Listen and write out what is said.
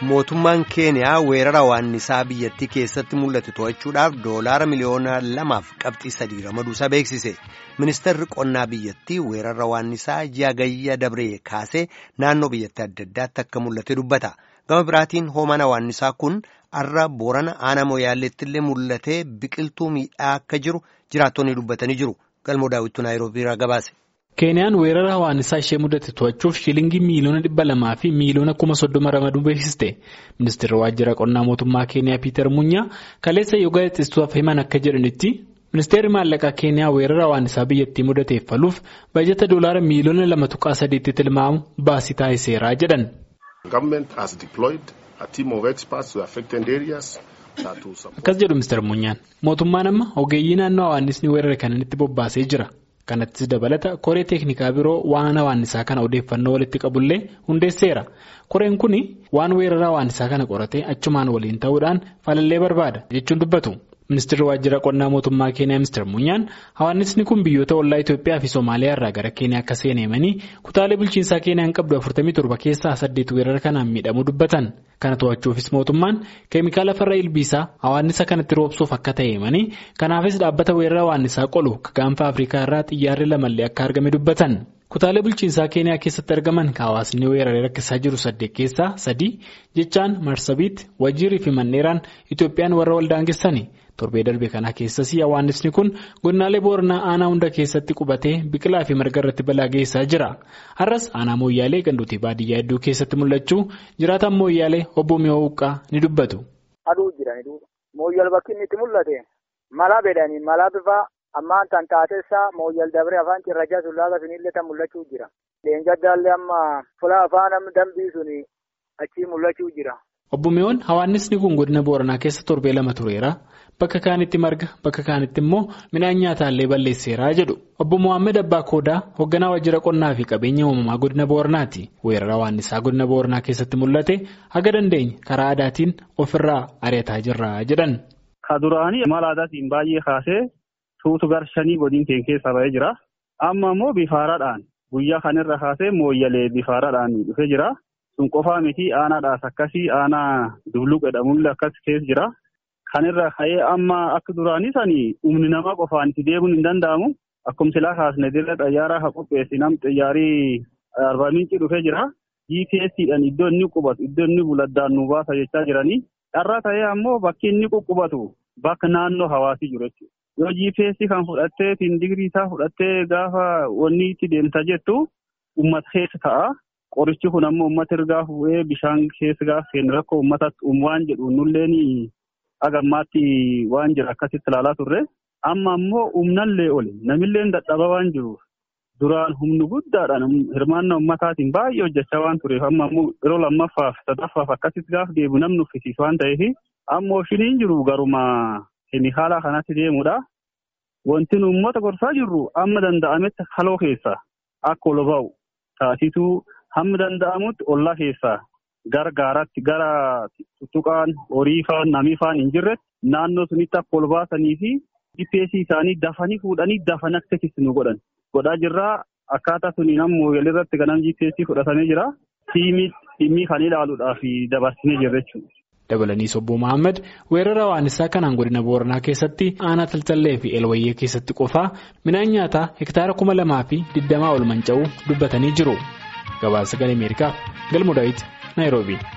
mootummaan keeniyaa weerara waannisaa biyyattii keessatti mul'ate to'achuudhaaf doolaara miliyoona lamaaf qabxii sadii ramaduusaa beeksise ministeerri qonnaa biyyattii weerara waannisaa ji'a dabree kaasee naannoo biyyattii adda addaatti akka mul'ate dubbata gama biraatiin hoomaan waannisaa kun arra boorana aanaa mooyaalleetti illee mul'atee biqiltuu miidhaa akka jiru jiraattonni dubbatanii jiru galmoo daawwituu naayiroobiirraa gabaase. keeniyaan weerara hawaannisaa ishee mudate to'achuuf shilingii miiliyoona dhibba lamaa fi miiliyoona kuma soddoma ramaduu beeksiste ministeerri waajjira qonnaa mootummaa keeniyaa piiter munyaa kaleessa yoo gaazexeessituuf himan akka jedhanitti ministeerri maallaqaa keeniyaa weerara hawaannisaa biyyattii mudateef faluuf bajata doolaara miiliyoona lama tuqaa sadiitti tilmaamu baasii taasiseera jedhan. akkas jedhu ministeer munyaan mootummaan amma ogeeyyii naannoo hawaannisni weerara kananitti bobbaasee jira. kanattis dabalata koree teeknikaa biroo waan hawaannisaa kana odeeffannoo walitti qabullee hundeesseera koreen kun waan weerara hawaannisaa kana qoratee achumaan waliin ta'uudhaan falallee barbaada jechuun dubbatu ministeerri waajjira qonnaa mootummaa keeniyaa ministeer munyaan hawaannisni kun biyyoota ollaa itoophiyaa fi soomaaliyaa irraa gara keeniyaa akka seeneemanii kutaalee bulchiinsaa keeniyaan qabdu 47 keessaa 8 weerara kanaan miidhamuu dubbatan kana to'achuufis mootummaan keemikaala farra ilbiisaa hawaannisa kanatti roobsuuf akka ta'eemanii kanaafis dhaabbata weerara hawaannisaa qolu gaanfa afrikaa irraa xiyyaarri lamallee akka argame dubbatan. kutaalee bulchiinsaa keeniyaa keessatti argaman hawaasni weeraree rakkisaa jiru saddeet keessaa sadii jechaan marsabiit wajiirii fi manneeraan itoophiyaan warra waldaangessani torbee darbe kana keessas hawaannisni kun godinaalee booranaa aanaa hunda keessatti qubatee biqilaa fi marga irratti balaa geessaa jira har'as aanaa mooyyaalee ganduutii baadiyyaa hedduu keessatti mul'achuu jiraataan mooyyaalee obbo mi'oo huqqaa ni dubbatu. aduu jira mooyyal bakki inni itti mul'ate mala bedanii mala bifa. ammaan tan taateessaa mooyyal dabree afaan cirrachaa sullaaqa sunillee tan mul'achuu jira. Leengaddaallee amma fuula afaan dambii suni achii mul'achuu jira. Obbo Mi'oon hawaannisni kun godina Booranaa keessa torbee lama tureera. Bakka kaanitti marga bakka kaanitti immoo midhaan nyaataallee balleesseera jedhu. Obbo Mohaammed Abbaa Koodaa hoogganaa waajjira qonnaa fi qabeenya uumamaa godina Booranaati. Weerara hawaannisaa godina Booranaa keessatti mul'ate haga dandeenye karaa aadaatiin ofirraa ari'ataa jirra jedhan. Ka duraanii mala aadaatiin baay'ee kaasee. Tuutu garshanii godin keenya keessa ba'ee jira. Amma immoo bifaaraadhaan guyyaa kanarra kaasee mooyyalee bifaaraadhaan dhufee jira. Sun qofaa miti aanaadhaas akkasii aanaa dubluq jedhamullee akkas keessa jira. Kanirra ka'ee amma akka duraanii sanii humni namaa qofaan itti deemuun hin danda'amu. Akkuma silaa kaasne dirra xayyaaraa haa qopheessi nam xayyaarii arbaa miinci dhufee jira. GPSdhaan iddoo inni qubatu iddoo inni buladdaan nu baasa jechaa jiranii. Dharraa ta'ee ammoo bakki inni quqqubatu bakka naannoo hawaasii jiru jechuudha. Yoo GPS kan fudhattee digirii isaa fudhattee gaafa wanni itti deemta jettu uummata keessa ta'a. Qorichi kun ammoo uummata ergaa fuudhee bishaan keessa gaafa seenu rakkoo uummataatti uumu waan jedhu nulleen agammaatti waan jira akkasitti ilaalaa turre. Amma ammoo humnallee oli namillee dadhaba waan jiruuf duraan humni guddaadhaan hirmaannaa uummataatiin baay'ee hojjechaa waan tureef amma ammoo yeroo lammaffaaf sadaffaaf akkasitti gaafa deebi'u namni uffisiisu waan ta'eef ammoo shiniin jiru garuma. Keemikaala kanatti deemudha. Wanti nu uummata gorsaa jirru amma danda'ametti haloo keessaa akka ol ba'u taasisuu hamma danda'amutti ollaa keessaa gara gaaratti gara tuttuqaan horii faan namii faan hin jirretti naannoo sunitti akka ol baasanii fi GPS isaanii dafanii fuudhanii dafanii akka nu godhan godhaa jirraa akkaataa suniin ammoo walirratti ganam GPS fudhatamee jira. Tiimii kan ilaaluudhaaf dabarsinee jirra jechuudha. Dabalaniis obbo Mohaammed weerara hawaannisaa kanaan godina Booranaa keessatti aanaa Taltallee fi Elwayyee keessatti qofaa midhaan nyaataa hektaara kuma lamaa fi digdamaa ol manca'uu dubbatanii jiru. Gabaasa Sagalee Ameerikaaf Galmoo Daawit Naayiroobii.